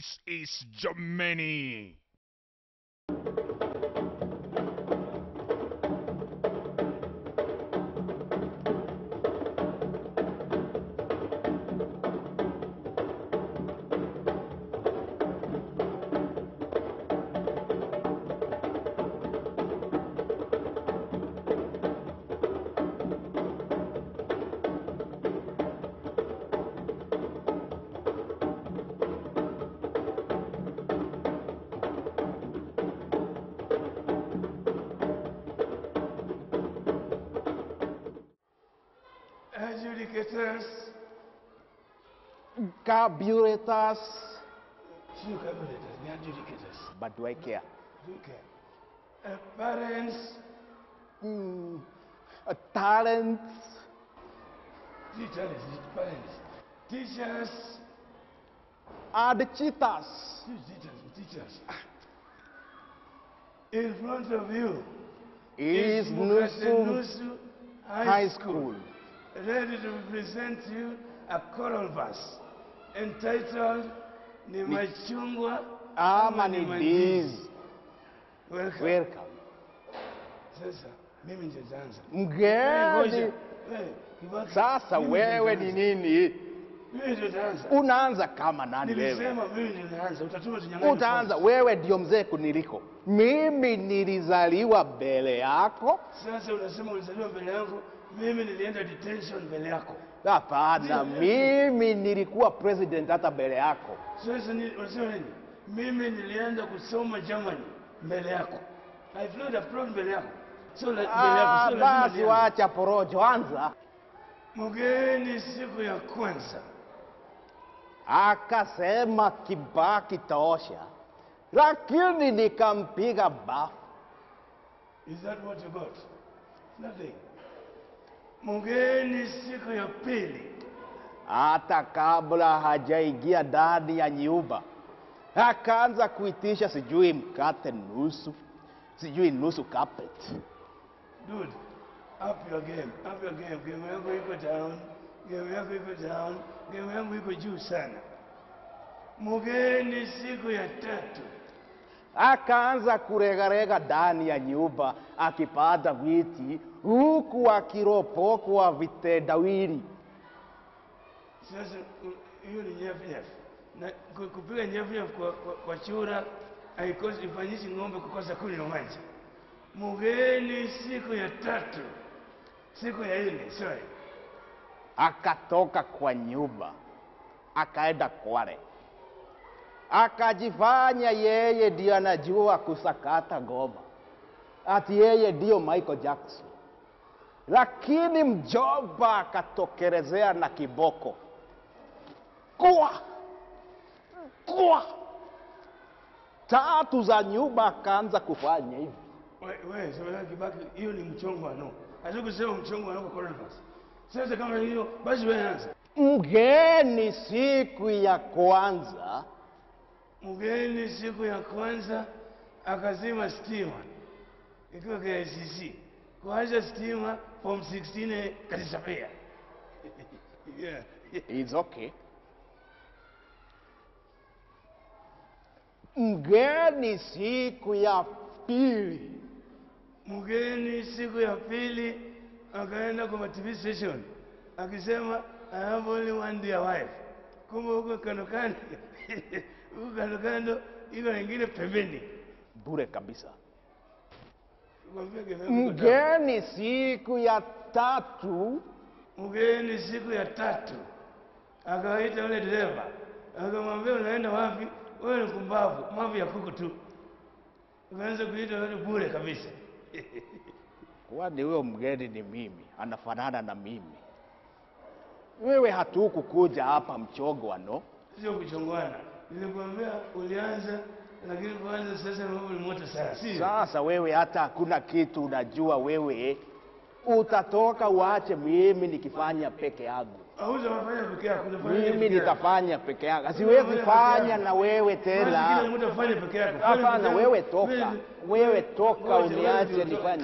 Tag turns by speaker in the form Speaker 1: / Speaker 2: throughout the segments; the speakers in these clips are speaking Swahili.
Speaker 1: This is Germany.
Speaker 2: Adjudicators,
Speaker 3: carburetors,
Speaker 2: sio carburetors, ni adjudicators.
Speaker 3: but do I care?
Speaker 2: Okay. Uh, parents,
Speaker 3: Mm, uh, talents,
Speaker 2: teachers, parents, teachers,
Speaker 3: and cheaters.
Speaker 2: Sio teachers, teachers. In front of you
Speaker 3: Is
Speaker 2: Mukase
Speaker 3: Nusum
Speaker 2: Nusu
Speaker 3: High School.
Speaker 2: ready to present you a choral verse entitled Ni Machungwa
Speaker 3: Ama ni Diz.
Speaker 2: Welcome.
Speaker 3: Welcome.
Speaker 2: Sasa mimi ndio nitaanza.
Speaker 3: Mgeni.
Speaker 2: Eh, Kibaki,
Speaker 3: Sasa
Speaker 2: mimi ndio
Speaker 3: wewe ni
Speaker 2: nitaanza.
Speaker 3: nini?
Speaker 2: Mimi ndio nitaanza.
Speaker 3: Unaanza kama nani wewe?
Speaker 2: Nilisema mimi ndio nitaanza. Utatuma tunyang'anye.
Speaker 3: Utaanza
Speaker 2: nafasi.
Speaker 3: wewe, ndio mzee kuniliko. Mimi nilizaliwa mbele yako.
Speaker 2: Sasa unasema ulizaliwa mbele yangu, mimi nilienda detention mbele yako.
Speaker 3: Hapana, mimi nilikuwa president hata mbele yako.
Speaker 2: Sasa ni- unasema nini? Mimi nilienda kusoma Germany mbele yako. I flew abroad mbele yako. So la, mbele yako,
Speaker 3: Ah,
Speaker 2: so lazima
Speaker 3: basi
Speaker 2: nianze.
Speaker 3: wacha porojo, anza.
Speaker 2: Mgeni siku ya kwanza
Speaker 3: Akasema Kibaki tosha, lakini nikampiga bafu.
Speaker 2: Is that what you got? Nothing. Mgeni siku ya pili
Speaker 3: hata kabla hajaingia ndani ya nyumba akaanza kuitisha sijui mkate nusu, sijui nusu carpet.
Speaker 2: Dude, up your game, up your game. Game yako iko down, game yako iko down, game yangu iko juu sana. Mgeni siku ya tatu
Speaker 3: Akaanza kuregarega ndani ya nyumba akipata viti, huku akiropokwa vitendawili.
Speaker 2: Sasa u- hiyo ni nyafu nyafu, na ku- kupiga nyafu nyafu kwa, kwa, kwa chura haikosi ifanyishi ng'ombe kukosa kunywa maji. Mgeni siku ya tatu, siku ya nne, sorry,
Speaker 3: Akatoka kwa nyumba akaenda Kwale, akajifanya yeye ndio anajua kusakata ngoma, ati yeye ndio Michael Jackson. Lakini mjomba akatokelezea na kiboko kwa kwa tatu za nyumba, akaanza kufanya hivi.
Speaker 2: We- we sema Kibaki, hiyo ni mchongwano. Hata kusema mchongwano kwa coronavirus. Sasa kama hiyo basi wewe anza.
Speaker 3: Mgeni siku ya kwanza
Speaker 2: Mgeni siku ya kwanza akazima stima ikiwa KICC, kuacha stima form 16 katisapia yeah.
Speaker 3: It's okay. Mgeni siku ya pili
Speaker 2: Mgeni siku ya pili akaenda kwa TV station akisema I have only one dear wife. Kumbe huko kando kando huko kando kando iko wengine pembeni.
Speaker 3: bure kabisa.
Speaker 2: Kwambia game yangu iko down.
Speaker 3: Mgeni siku ya tatu
Speaker 2: Mgeni siku ya tatu akawaita yule dereva akamwambia unaenda wapi? Wewe ni kumbavu, mavu ya kuku tu. Ukaanza kuita yule bure kabisa.
Speaker 3: kwani huyo mgeni ni mimi, anafanana na mimi. Wewe hatukukuja hapa mchongwano.
Speaker 2: Sio kuchongwana. Nilikwambia ulianza, lakini kuanza sasa mambo ni moto sana, si?
Speaker 3: Sasa wewe hata hakuna kitu unajua, wewe utatoka uache mimi nikifanya peke yangu.
Speaker 2: Hautafanya peke yako, unafanya
Speaker 3: Mimi
Speaker 2: peke yako.
Speaker 3: nitafanya peke yangu, siwezi fanya na wewe
Speaker 2: Basi kila
Speaker 3: tena.
Speaker 2: mtu afanye peke yako. Fanya
Speaker 3: Hapana,
Speaker 2: peke yako.
Speaker 3: wewe toka,
Speaker 2: Wewe-
Speaker 3: wewe toka,
Speaker 2: Ngoja, wewe
Speaker 3: uniache
Speaker 2: ndio
Speaker 3: nifanye.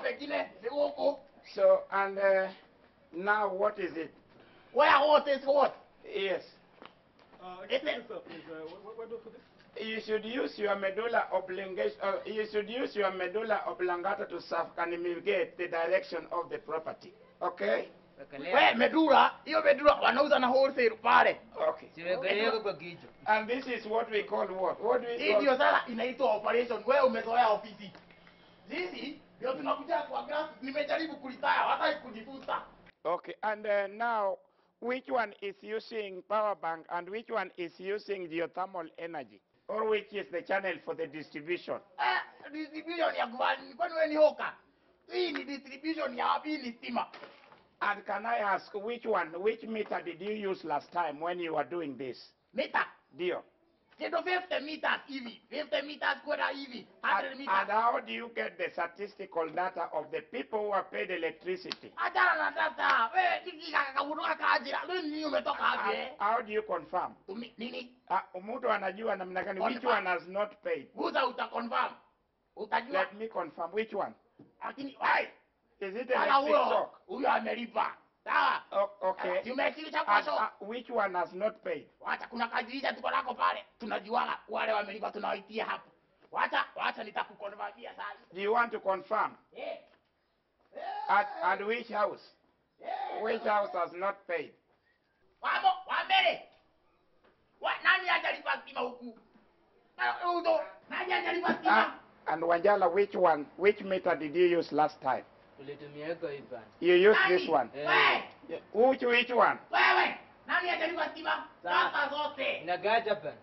Speaker 4: pengine ni huku.
Speaker 5: So, and uh, now what is it?
Speaker 4: Where what is what?
Speaker 5: Yes.
Speaker 4: Is it?
Speaker 5: You should use your medulla oblongata. Uh, you should use your medulla oblongata to circumnavigate the direction of the property. Okay.
Speaker 4: We medula, hiyo medula wanauza na wholesale pale.
Speaker 5: Okay.
Speaker 6: Siwekeleko kwa kichwa.
Speaker 5: And this is what we call what? What do we
Speaker 4: Hii
Speaker 5: call?
Speaker 4: ndio sasa inaitwa operation. Wewe umezoea ofisi. Sisi ndio tunakuja kwa grass. Nimejaribu kulitaya, hata kujifunza.
Speaker 5: Okay. And uh, now, which one is using power bank and which one is using geothermal energy? Or which is the channel for the distribution?
Speaker 4: Eh, distribution ya kwani kwani wewe ni hoka? Hii ni distribution ya wapi ni stima.
Speaker 5: And can I ask which one, which meter did you use last time when you were doing this?
Speaker 4: Mita.
Speaker 5: Dio.
Speaker 4: Kitu 50 meters hivi. 50 meters kwenda hivi. 100
Speaker 5: And, and
Speaker 4: meters.
Speaker 5: how do you get the statistical data of the people who are paid electricity?
Speaker 4: Achana na data. Wewe hiki kakaburuka kajira. Lini umetoka
Speaker 5: How,
Speaker 4: hapo eh?
Speaker 5: how do you confirm?
Speaker 4: Tumi- Nini?
Speaker 5: Uh, mtu anajua namna gani which
Speaker 4: Confirm.
Speaker 5: one has not paid?
Speaker 4: Guza uta confirm. Utajua.
Speaker 5: Let me confirm which one.
Speaker 4: Lakini wai,
Speaker 5: Is it
Speaker 4: wala
Speaker 5: electric
Speaker 4: huyo
Speaker 5: shock?
Speaker 4: huyo amelipa. Sawa?
Speaker 5: O- okay.
Speaker 4: Tumekisha
Speaker 5: And,
Speaker 4: kwaso.
Speaker 5: uh, which one has not paid?
Speaker 4: Wacha kuna kajirisha tuko nako pale. Tunajuaga wale wamelipa tunawaitia hapo. Wacha wacha nitakukonfirmia sasa.
Speaker 5: Do you want to confirm?
Speaker 4: Eh.
Speaker 5: At, at which house? Which house has not paid?
Speaker 4: Wamo, wa mbele. Wa nani hajalipa stima huku? Na udo, nani hajalipa
Speaker 5: Uh,
Speaker 4: stima?
Speaker 5: and Wanjala, which one, which meter did you use last time?
Speaker 6: Ulitumiako hii bana.
Speaker 5: You used
Speaker 4: Nani?
Speaker 5: this one.
Speaker 6: Eh.
Speaker 4: Wewe,
Speaker 5: Yeah, Which, which one?
Speaker 4: wewe, nani hajalipa stima?
Speaker 6: Sawa.
Speaker 4: Sasa zote.
Speaker 6: Inagaja bana.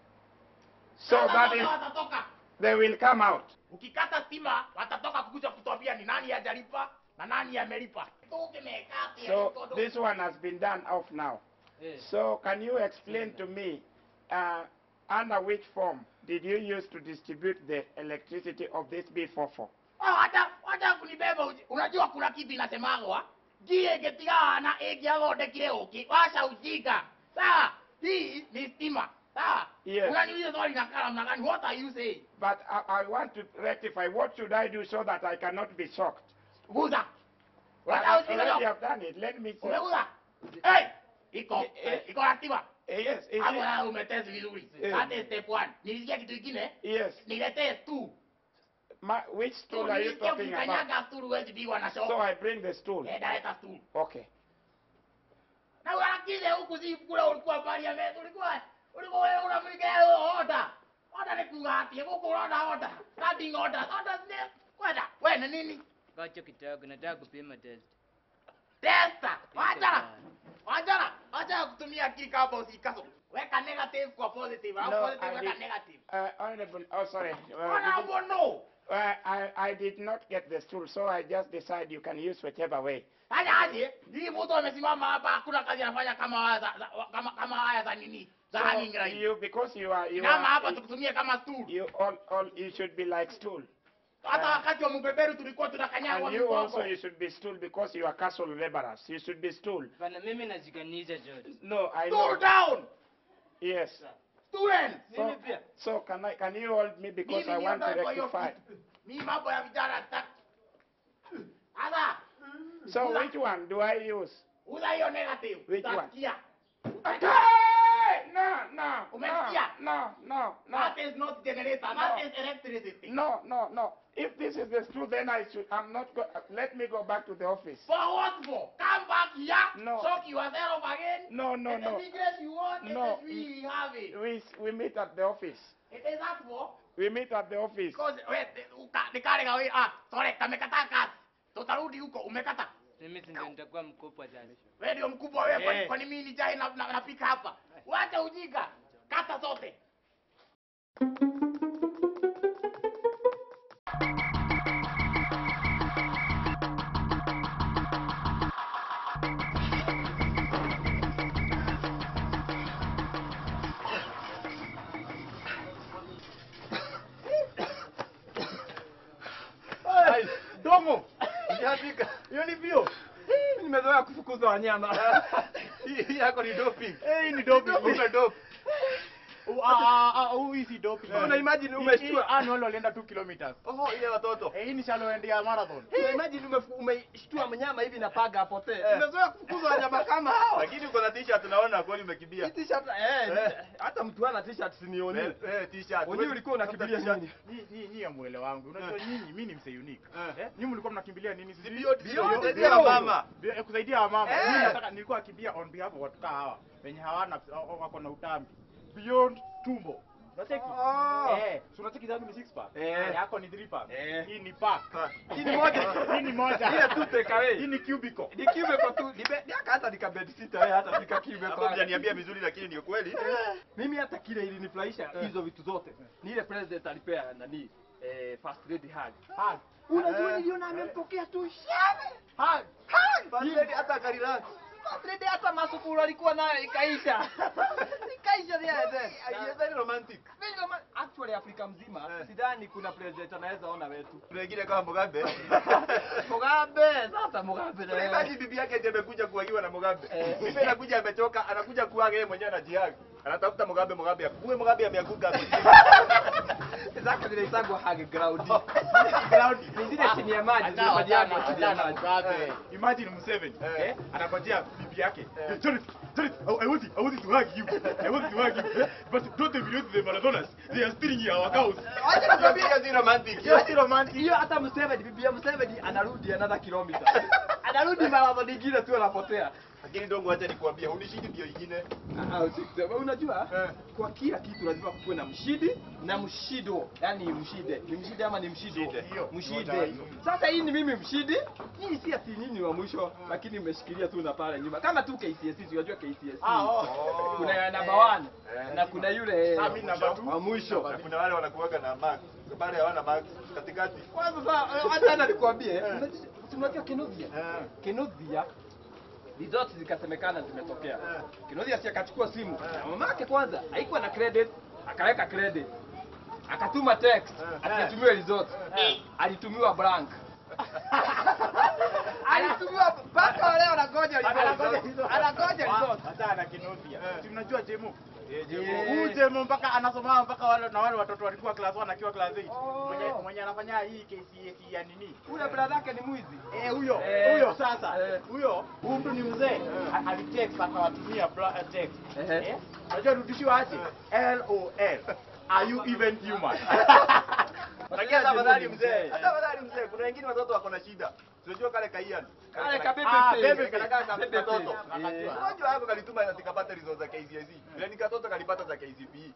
Speaker 5: So
Speaker 4: Sasa
Speaker 5: that
Speaker 4: zote
Speaker 5: is,
Speaker 4: watatoka.
Speaker 5: they will come out.
Speaker 4: Ukikata stima watatoka kukuja kutuambia ni nani hajalipa na nani amelipa. Tukimekata
Speaker 5: So this one has been done off now.
Speaker 6: Eh.
Speaker 5: So can you explain to me, uh, under which form did you use to distribute the electricity of this B44?
Speaker 4: Oh, hata hata kunibeba uji- unajua kuna kitu inasemagwa gie getigana egiathondekire uki wacha ujinga sawa hii ni stima sawa
Speaker 5: Yes.
Speaker 4: unaniuliza swali na kala mna gani what are you saying
Speaker 5: But I, I want to rectify. What should I do so that I cannot be shocked?
Speaker 4: guza
Speaker 5: I
Speaker 4: unataka
Speaker 5: have
Speaker 4: ujinga
Speaker 5: already
Speaker 4: leo
Speaker 5: have done it. Let me see.
Speaker 4: umeguza hey iko
Speaker 5: Eh, eh.
Speaker 4: iko na stima
Speaker 5: Eh, yes, is
Speaker 4: hapo
Speaker 5: it?
Speaker 4: na umetest vizuri
Speaker 5: Eh.
Speaker 4: that is step 1 nilisikia kitu kingine
Speaker 5: Yes.
Speaker 4: niletee stool
Speaker 5: My, which stool
Speaker 4: stool
Speaker 5: are you
Speaker 4: nilisikia
Speaker 5: talking about?
Speaker 4: ukikanyaga stool huwezi pigwa na shock
Speaker 5: So I bring the stool.
Speaker 4: eh daleta stool
Speaker 5: Okay.
Speaker 4: na unakize huku si kule ulikuwa parliament ulikuwa ulikuwa wewe unamlikia hiyo order order ni kugati huku unaona order standing order order ni kwenda wewe ni nini
Speaker 6: Kacho kidogo nataka kupima test.
Speaker 4: testa wachana wachana wachana kutumia akili kama usikaso weka negative kwa positive au
Speaker 5: No,
Speaker 4: positive
Speaker 5: I
Speaker 4: weka
Speaker 5: did-
Speaker 4: negative
Speaker 5: Uh, honorable, oh sorry. Uh,
Speaker 4: wana
Speaker 5: did you-
Speaker 4: bono
Speaker 5: uh, I, I did not get the stool, so I just decide you can use whichever way.
Speaker 4: haya aje hii mtu amesimama hapa hakuna kazi anafanya kama haya za, za, kama kama haya za nini za
Speaker 5: So
Speaker 4: hanging right
Speaker 5: you, because you are, you
Speaker 4: kama hapa
Speaker 5: are,
Speaker 4: tukutumie kama stool
Speaker 5: you all, all, you should be like stool.
Speaker 4: hata wakati wa mbeberu tulikuwa tunakanyagwa
Speaker 5: And you
Speaker 4: mikopo.
Speaker 5: also, you should be stool because you are castle laborers. You should be stool.
Speaker 6: Bana mimi najikanisha George.
Speaker 5: No, I
Speaker 4: Stool
Speaker 5: know.
Speaker 4: down
Speaker 5: Yes.
Speaker 4: students
Speaker 5: So,
Speaker 6: Mimi pia.
Speaker 5: so can I, can you hold me because I
Speaker 4: Mimi
Speaker 5: want to
Speaker 4: niondoe kwa hiyo
Speaker 5: rectify.
Speaker 4: kitu. mimi mambo ya vijana sitaki sasa
Speaker 5: So which one do I use?
Speaker 4: uza hiyo negative
Speaker 5: Which one?
Speaker 4: utasikia
Speaker 5: Okay! No, no,
Speaker 4: Umesikia?
Speaker 5: no, no, no,
Speaker 4: that
Speaker 5: no,
Speaker 4: is not generator
Speaker 5: No.
Speaker 4: that is electricity
Speaker 5: no, no, no. If this is the stool, then I should. I'm not. Go, let me go back to the office.
Speaker 4: for what for come back here
Speaker 5: No.
Speaker 4: shock yourself again
Speaker 5: No, no,
Speaker 4: and
Speaker 5: no.
Speaker 4: the biggest you want
Speaker 5: No.
Speaker 4: it is we have it
Speaker 5: We we meet at the office.
Speaker 4: it is that for
Speaker 5: We meet at the office.
Speaker 4: because wait uka- nikale gawe ah sorry kamekata kazi tutarudi huko umekata
Speaker 6: Mimi si ndio nitakuwa mkubwa sasa.
Speaker 4: wewe ndio mkubwa wewe kwani
Speaker 6: Eh.
Speaker 4: kwani mimi ni jai na na- napika hapa wacha ujinga kata zote
Speaker 3: Domo. Sijafika. Hiyo ni vio. Mimi nimezoea kufukuza wanyama. Hii hii yako ni doping. Eh, hii ni doping. Ume dope.
Speaker 1: hii si doping.
Speaker 3: Una imagine
Speaker 1: Hii-
Speaker 3: umeshtua.
Speaker 1: hii annual walienda 2 kilometers.
Speaker 3: Oho, ile watoto.
Speaker 1: Eh, hii ni shallow end ya marathon.
Speaker 3: Una imagine umefu- umeshtua mnyama hivi na paga apotee.
Speaker 7: Eh.
Speaker 3: Umezoea kufukuza wanyama kama hao.
Speaker 7: Lakini uko na t-shirt naona kweli umekimbia.
Speaker 3: Hii t-shirt eh,
Speaker 7: Eh.
Speaker 3: hata mtu ana t-shirt sinioni.
Speaker 7: Eh, eh, t-shirt.
Speaker 3: Wewe ulikuwa unakimbilia
Speaker 7: Tafuta
Speaker 3: nini?
Speaker 1: Nyinyi nyinyi nyinyi amuele wangu. Unajua nyinyi mimi ni mse unique.
Speaker 7: Eh.
Speaker 1: Eh, nyinyi mlikuwa mnakimbilia nini sisi?
Speaker 7: Beyond-
Speaker 3: Beyond
Speaker 7: Beyond-
Speaker 3: zero.
Speaker 7: Beyond mama.
Speaker 1: Bi- eh, kusaidia wamama.
Speaker 3: Eh.
Speaker 1: Mimi nataka nilikuwa nakimbia on behalf of watu kaa hawa wenye hawana wa- wako na utambi. Beyond tumbo. Unacheki?
Speaker 3: Oh.
Speaker 1: Eh, si unacheki zangu ni six pack.
Speaker 3: Eh.
Speaker 1: Yako ni three pack.
Speaker 3: Eh.
Speaker 1: Hii ni pack.
Speaker 3: Hii ni moja.
Speaker 1: Hii ni moja.
Speaker 3: Ile tu take away.
Speaker 1: Hii ni cubicle.
Speaker 3: Ni kibe kwa tu, ni be- aka hata nika bed sitter wewe hata nika kibe
Speaker 7: Hapo
Speaker 3: kwa.
Speaker 7: hujaniambia vizuri lakini ni ukweli.
Speaker 3: Mimi hata kile ilinifurahisha hizo vitu zote. Ni ile president alipea nani eh, first lady hug.
Speaker 1: Hug.
Speaker 3: Unajua
Speaker 7: Eh.
Speaker 3: niliona amempokea tu shame.
Speaker 1: Hug.
Speaker 3: Hug.
Speaker 7: First lady hata akarelax.
Speaker 3: First lady hata masukuru alikuwa nayo ikaisha. ikaisha there then.
Speaker 7: Ai, very romantic.
Speaker 3: Mimi kama actually Afrika mzima
Speaker 7: Eh.
Speaker 3: sidhani kuna president anaweza ona wetu.
Speaker 7: Kuna wengine kama Mugabe.
Speaker 3: Mugabe, sasa Mugabe na
Speaker 7: Kuna
Speaker 3: yeye.
Speaker 7: imagine bibi yake ndiye amekuja kuagiwa na Mugabe.
Speaker 3: Eh.
Speaker 7: Bibi anakuja amechoka, anakuja kuaga yeye mwenyewe anajiaga. Anatafuta Mugabe, Mugabe akuwe Mugabe ameanguka hapo.
Speaker 3: Zako zinaitagwa hug ground.
Speaker 1: Ground.
Speaker 3: Ni zile chini ya maji, zile
Speaker 1: Achana,
Speaker 3: maji yako
Speaker 1: achana,
Speaker 3: chini ya
Speaker 1: achana,
Speaker 3: maji.
Speaker 1: Mugabe.
Speaker 7: Eh.
Speaker 1: Imagine Museveni,
Speaker 7: Eh.
Speaker 1: eh, anangojea bibi yake.
Speaker 7: Eh.
Speaker 1: Eh, Charity, Charity, I, I want it, I want it to hug you. I want it to hug you. Eh, But don't humiliate the marathoners. They are stealing our cows.
Speaker 3: Acha nikwambie
Speaker 7: Hiyo si romantic.
Speaker 1: Hiyo si romantic.
Speaker 3: hiyo hata Museveni, bibi ya Museveni anarudi another kilometer. Anarudi marathon nyingine tu anapotea.
Speaker 7: Lakini dongo acha nikwambie, unishindi ndio ingine.
Speaker 3: Ah, ah, usikusema. Unajua
Speaker 7: Eh.
Speaker 3: kwa kila kitu lazima kuwe na mshidi na mshido. Yaani mshide. Ni mshide ama ni mshido?
Speaker 7: Mshide.
Speaker 1: Hiyo, moja
Speaker 3: Mshide.
Speaker 1: wa hizo.
Speaker 3: Sasa hii ni mimi mshidi. Hii si ati nyinyi wa mwisho, lakini mmeshikilia tu na pale nyuma. Kama tu KCSE, unajua KCSE.
Speaker 1: Ah, oh.
Speaker 7: Oh.
Speaker 3: Kuna ya number
Speaker 7: Eh.
Speaker 3: 1
Speaker 7: Eh.
Speaker 3: na kuna yule
Speaker 1: Sami number two.
Speaker 3: wa mwisho.
Speaker 7: Na kuna wale wanakuwaga na max. Baada hawana max katikati.
Speaker 3: Kwanza sasa hata hata nikwambie, unajua Kinuthia?
Speaker 7: Eh.
Speaker 3: Kinuthia results zikasemekana zimetokea.
Speaker 7: Eh.
Speaker 3: Kinuthia si akachukua simu. Na mama yake kwanza haikuwa na credit, akaweka credit. Akatuma text,
Speaker 7: Eh.
Speaker 3: akatumiwa results. Alitumiwa blank. Alitumiwa mpaka wale wanangoja
Speaker 1: Anangoja
Speaker 3: results.
Speaker 1: hizo.
Speaker 3: Anangoja
Speaker 1: Wa-
Speaker 3: results.
Speaker 1: Hata ana Kinuthia.
Speaker 7: Eh.
Speaker 1: Si mnajua Jemo?
Speaker 7: Eh,
Speaker 3: Eh.
Speaker 1: Huyu Jemo mpaka anasoma mpaka wale na wale watoto walikuwa class 1 akiwa class 8.
Speaker 3: Oh.
Speaker 1: Mwenye mwenye anafanya hii KCSE ya nini?
Speaker 3: Ule brother yake ni mwizi.
Speaker 1: Eh, huyo
Speaker 3: Eh.
Speaker 1: huyo sasa
Speaker 3: Eh.
Speaker 1: huyo huyu mtu ni mzee A- alitext akawatumia bla- eh, text
Speaker 3: Ehe.
Speaker 1: eh unajua rudishiwa aje LOL are you even human
Speaker 7: Lakini hata afadhali mzee. Hata afadhali mzee. Kuna wengine watoto wako na shida. Unajua kale kaian.
Speaker 3: Kale kabebe
Speaker 1: Ah,
Speaker 3: face.
Speaker 1: bebe
Speaker 7: Kanakaa
Speaker 1: face.
Speaker 7: kama
Speaker 3: Bebe
Speaker 7: katoto.
Speaker 3: face. Eh.
Speaker 7: Mmoja wako kalituma na tikapata results za KCSE. Bila ni katoto kalipata za KCPE.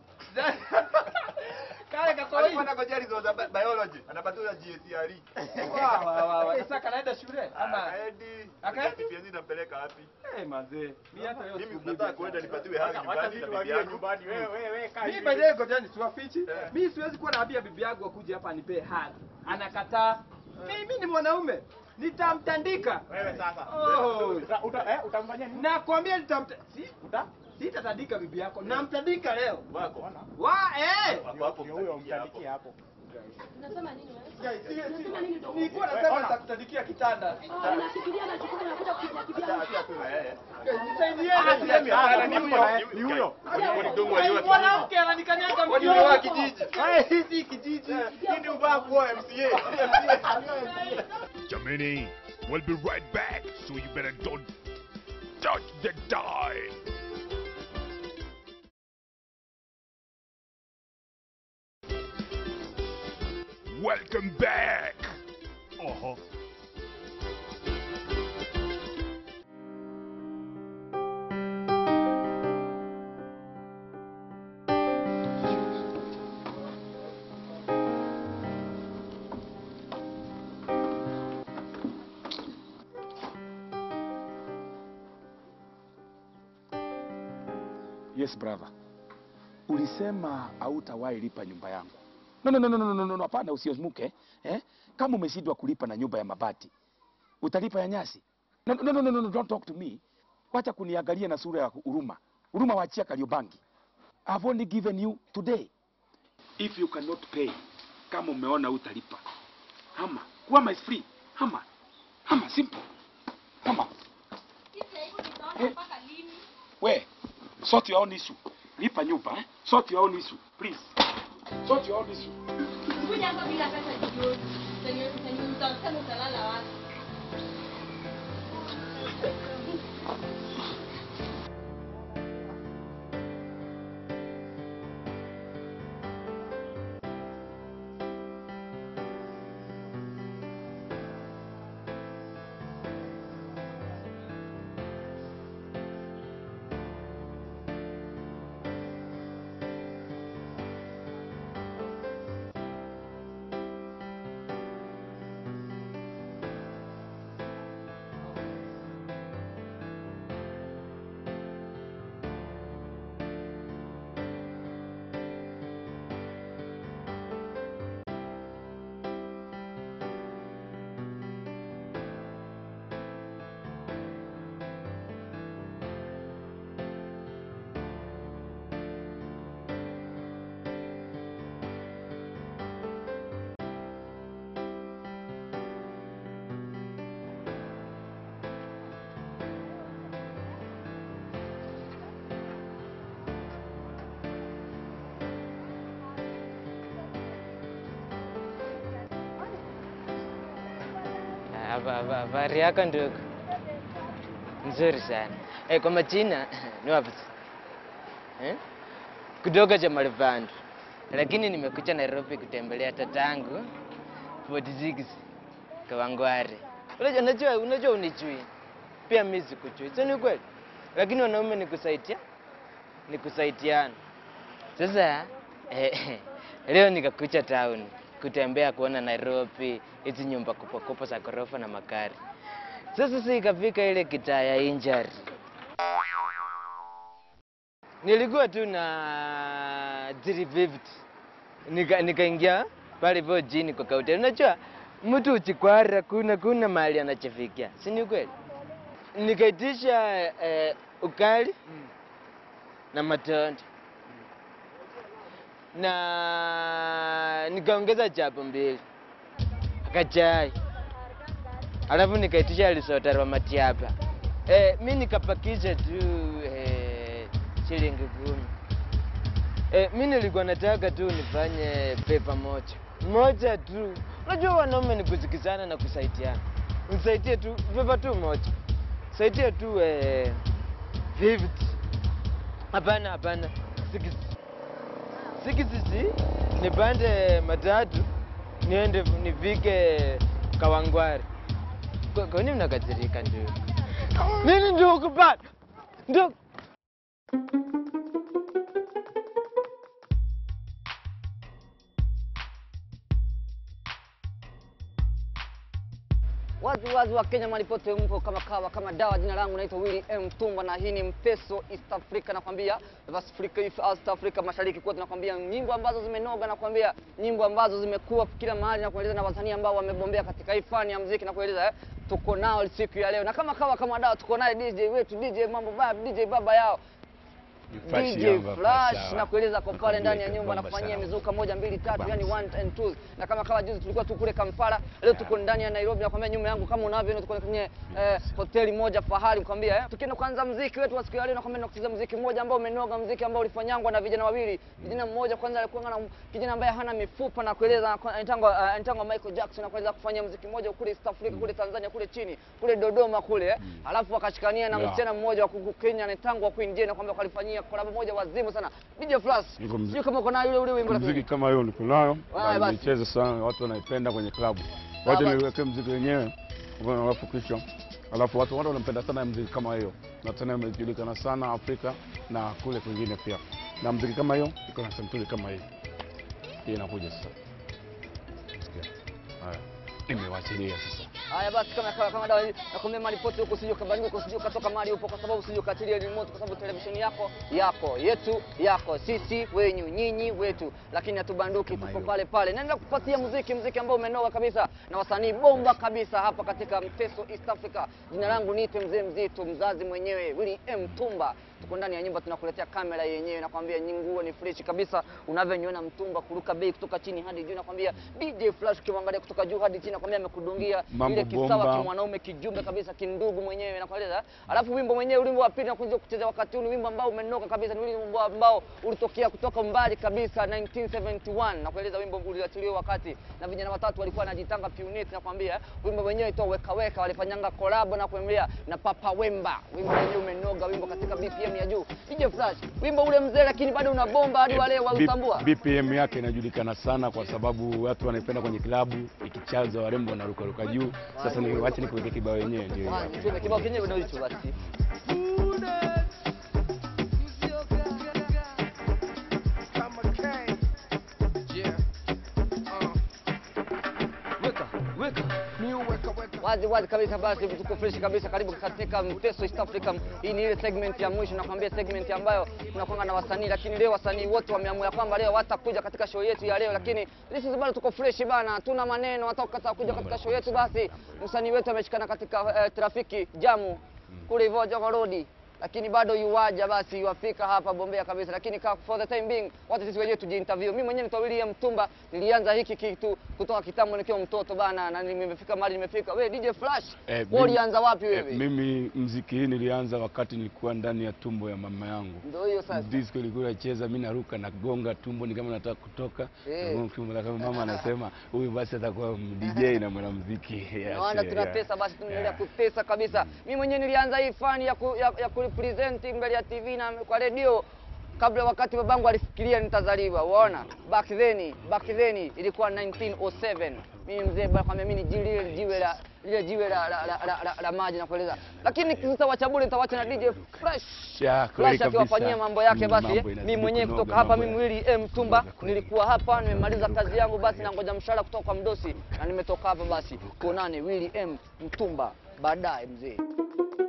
Speaker 3: Kale kakoi.
Speaker 7: Alikuwa anangojea results za bi- biology. Anapatiwa GCSE.
Speaker 3: Wa wa wa wa. Sasa kanaenda shule ama
Speaker 7: Akaendi.
Speaker 3: Akaendi?
Speaker 7: KCPE nampeleka wapi?
Speaker 3: eh mazee. Mimi hata hiyo
Speaker 7: Mimi
Speaker 3: siku
Speaker 7: nataka kuenda nipatiwe haki
Speaker 1: Wacha
Speaker 7: nyumbani
Speaker 1: sisi
Speaker 7: na bibi
Speaker 1: tuwagie
Speaker 7: yangu.
Speaker 1: nyumbani wewe wewe wewe kaa
Speaker 3: Mimi
Speaker 1: hivi.
Speaker 3: by the way ngojeni siwafichi.
Speaker 7: Eh.
Speaker 3: Mimi siwezi kuwa naambia bibi yangu akuje hapa anipe hug. Anakataa. Mimi ni mwanaume. Nitamtandika.
Speaker 1: wewe sasa
Speaker 3: Oh.
Speaker 1: Uta- uta eh utamfanyia nini
Speaker 3: Nakwambia nitamta si
Speaker 1: uta
Speaker 3: sitatandika bibi yako. Namtandika leo.
Speaker 7: Wako.
Speaker 1: Ona.
Speaker 3: Wa eh.
Speaker 7: Wako hapo
Speaker 1: Ndio huyo
Speaker 7: mtandikia hapo.
Speaker 1: mtandikia hapo
Speaker 8: Nasema nini wewe?
Speaker 3: Guys, si- si-
Speaker 8: Nasema nini ndio?
Speaker 3: Nilikuwa
Speaker 1: Wewe,
Speaker 3: nasema
Speaker 1: ona.
Speaker 3: nitakutandikia kitanda.
Speaker 8: Oh, nafikiria na chukua na kuja kuja
Speaker 7: Acha
Speaker 8: kibia.
Speaker 7: acha tu na yeye.
Speaker 3: Guys, Nisaidieni.
Speaker 1: Semi, hapana, ni huyo, ni huyo.
Speaker 7: Kwani dongo aliwa kijiji?
Speaker 3: Mwanamke ananikanyaga
Speaker 7: Kwani
Speaker 3: mjini.
Speaker 7: uliwa kijiji?
Speaker 1: Wewe hizi kijiji hii ndio ubaya kuwa MCA
Speaker 2: Jamini, we'll be right back, so you better don't touch the die. Welcome back. Uh-huh.
Speaker 9: Yes brother. Ulisema hautawahi lipa nyumba yangu. No no no no no no no hapana usiozmuke eh? Kama umeshindwa kulipa na nyumba ya mabati, utalipa ya nyasi? No no no no no, no don't talk to me. Wacha kuniangalia na sura ya huruma. Huruma wachia Kariobangi. I've only given you today. If you cannot pay, kama umeona utalipa. Hama, kuama is free. Hama. Hama simple. Hama. We, sort your own issue. lipa nyumba eh? Sort your own issue, please. Sort your own issue.
Speaker 8: Kuja hapa bila pesa jioni. Utani- utani- utasema utalala wapi?
Speaker 6: Habari yako ndugu? Nzuri sana. Eh, kwa majina ni wapi? Eh? Kutoka cha Malivando. Lakini nimekuja Nairobi kutembelea tatangu 46 Kawangware. Unajua unajua unajua unijui. Pia mimi sikujui. Sio ni kweli? Lakini wanaume ni kusaidia ni kusaidiana. Sasa eh, leo nikakuja town kutembea kuona Nairobi, hizi nyumba kubwa kubwa za ghorofa na magari. Sasa si ikafika ile kitaa ya injury. Nilikuwa tu na 350 nika nikaingia pale hivyo jini kwa kaunti. Unajua mtu uchikwara kuna kuna mahali anachifikia, si ni kweli? Nikaitisha eh, ukali na matonda na nikaongeza chapo mbili akachai, alafu nikaitisha lisotaro matiapa. Eh, mi nikapakisha tu eh, shilingi kumi. Eh, mi nilikuwa nataka tu nifanye pepa moja moja tu. Unajua wanaume ni kusikizana na kusaidiana. Nisaidie tu pepa tu moja, saidie tu eh, 50. Hapana, hapana, 60 sikisisi nipande matatu niende nifike Kawangware. Kwa kwa nini mnakasirika ndugu? Nini ndugu bado? Ndugu
Speaker 10: Wazi wazi wa Kenya mahali pote mpo kama kawa kama dawa. Jina langu naitwa Willy M Tumba na hii ni Mpeso East Africa, nakwambia West Africa, East Africa mashariki kote, nakwambia nyimbo ambazo zimenoga, nakwambia nyimbo ambazo zimekuwa kila mahali, na kueleza na wasanii ambao wamebombea katika hii fani ya muziki, na kueleza eh, tuko nao siku ya leo, na kama kawa kama dawa, tuko naye DJ wetu DJ mambo baba, DJ baba yao DJ Flash na kueleza kwa pale ndani ya nyumba na kufanyia mizuka moja mbili tatu, yani one and two. Na kama kawa juzi tulikuwa tu kule Kampala, leo tuko ndani ya Nairobi. Nakwambia nyuma yangu kama unavyoona, tuko kwenye eh, hoteli moja fahari, nakwambia eh. Tukienda kuanza muziki wetu wa siku ya leo, nakwambia tunakucheza muziki mmoja ambao umenoga, muziki ambao ulifanyangwa na vijana wawili. Kijana mmoja kwanza alikuwa na kijana ambaye hana mifupa na kueleza anatangwa anatangwa Michael Jackson na kueleza kufanya muziki mmoja kule East Africa, kule Tanzania, kule chini, kule Dodoma kule eh. Alafu wakashikania na
Speaker 11: Yeah.
Speaker 10: msichana mmoja wa kuku Kenya anatangwa Queen Jane, nakwambia walifanyia collab moja wazimu sana. DJ Flash,
Speaker 11: Niko mzi-
Speaker 10: sio kama uko na yule ule wimbo
Speaker 11: mziki
Speaker 10: lakini.
Speaker 11: kama hiyo niko nayo
Speaker 10: Haya
Speaker 11: na
Speaker 10: basi.
Speaker 11: nimecheza sana, watu wanaipenda kwenye klabu.
Speaker 10: Sawa
Speaker 11: Wacha
Speaker 10: basi.
Speaker 11: niweke mziki wenyewe alafu kisha alafu watu watu wanapenda sana mziki kama hiyo, na tena imejulikana sana Afrika na kule kwingine pia, na mziki kama hiyo iko na santuri kama hii. Hii inakuja sasa. Sikia. Haya, imewachilia sasa.
Speaker 10: Haya basi, kama kama, kama dawa hii nakwambia mahali pote huko, usije ukabadilika, usije ukatoka mahali upo, kwa sababu usije ukatilia remote, kwa sababu televisheni yako yako yetu yako sisi wenyu nyinyi wetu, lakini hatubanduki, tupo pale pale. Naenda kupatia muziki, muziki ambao umenoga kabisa na wasanii bomba kabisa hapa katika Mteso East Africa. Jina langu niite mzee mzito, mzazi mwenyewe Willy M Tumba. tuko ndani ya nyumba tunakuletea kamera yenyewe, nakwambia nyi nguo ni fresh kabisa, unavyoniona mtumba kuruka bei kutoka chini hadi juu, nakwambia DJ Flash ukimwangalia kutoka juu hadi chini, nakwambia amekudungia
Speaker 11: Mambo
Speaker 10: ile kisawa
Speaker 11: bomba.
Speaker 10: kimwanaume kijumbe kabisa kindugu mwenyewe, nakwambia. Alafu wimbo mwenyewe, wimbo wa pili nakuja kucheza wakati huu, ni wimbo ambao umenoka kabisa, ni wimbo ambao ulitokea kutoka mbali kabisa 1971 na kueleza wimbo uliachiliwa wakati na vijana watatu walikuwa wanajitanga Punit, nakwambia wimbo wenyewe itoa weka weka, walifanyanga collab na kuambia na Papa Wemba. Wimbo wenyewe umenoga, wimbo katika BPM ya juu. DJ Flash, wimbo ule mzee, lakini bado una bomba hadi wale wautambua.
Speaker 11: B- BPM yake inajulikana sana kwa sababu watu wanaipenda kwenye klabu, ikichaza warembo wanarukaruka juu. Sasa ni wacha nikuweke kibao yenyewe ndio hiyo.
Speaker 10: Kwanza, tuwe kibao kenyewe ndio hicho basi. wazi wazi kabisa, basi tuko fresh kabisa. Karibu katika Mteso East Africa. Hii ni ile segment ya mwisho, nakwambia segment ambayo tunakwanga na wasanii, lakini leo wasanii wote wameamua kwamba leo watakuja katika show yetu ya leo, lakini this is bado tuko fresh bana, hatuna maneno, hata ukataka kuja katika show yetu, basi msanii wetu ameshikana katika eh, trafiki jamu kule hivyo Jogo Road lakini bado yuwaja basi yuwafika hapa Bombea kabisa, lakini ka, for the time being watu sisi wenyewe tujiinterview. Mimi mwenyewe nitwa William Mtumba, nilianza hiki kitu kutoka kitambo nikiwa mtoto bana, na nimefika mahali nimefika. We DJ Flash,
Speaker 11: Eh,
Speaker 10: wewe
Speaker 11: mimi-
Speaker 10: ulianza wapi
Speaker 11: eh,
Speaker 10: wewe?
Speaker 11: mimi mziki hii nilianza wakati nilikuwa ndani ya tumbo ya mama yangu.
Speaker 10: Ndio hiyo sasa.
Speaker 11: Disco ilikuwa inacheza, mimi naruka nagonga tumbo ni kama nataka kutoka.
Speaker 10: Eh.
Speaker 11: Nagonga tumbo na kama mama anasema huyu basi atakuwa DJ na mwanamuziki. Yes,
Speaker 10: Naona
Speaker 11: yeah,
Speaker 10: tunatesa basi, tunaendelea kutesa kabisa. Mimi mwenyewe nilianza hii fani ya, ku, ya, ya kurepresent mbele ya TV na kwa redio kabla wakati babangu alifikiria nitazaliwa. Unaona, back then back then ilikuwa 1907 mimi mzee bwana kwambia mimi ni jiwe lile jiwe la lile jiwe la, la, la, la, la, la maji nakueleza, lakini sasa wacha bure, nitawacha na DJ Fresh
Speaker 11: Ya, kweli
Speaker 10: Flash akiwafanyia
Speaker 11: kabisa.
Speaker 10: mambo yake.
Speaker 11: Mm,
Speaker 10: Basi
Speaker 11: mambo
Speaker 10: mimi
Speaker 11: inazidi
Speaker 10: mwenyewe
Speaker 11: kunoga,
Speaker 10: kutoka hapa,
Speaker 11: mambo
Speaker 10: mimi Willy M Tumba nilikuwa hapa, nimemaliza kazi yangu, basi nangoja mshahara kutoka kwa mdosi na nimetoka hapa. Basi tuonane Willy M Mtumba baadaye mzee.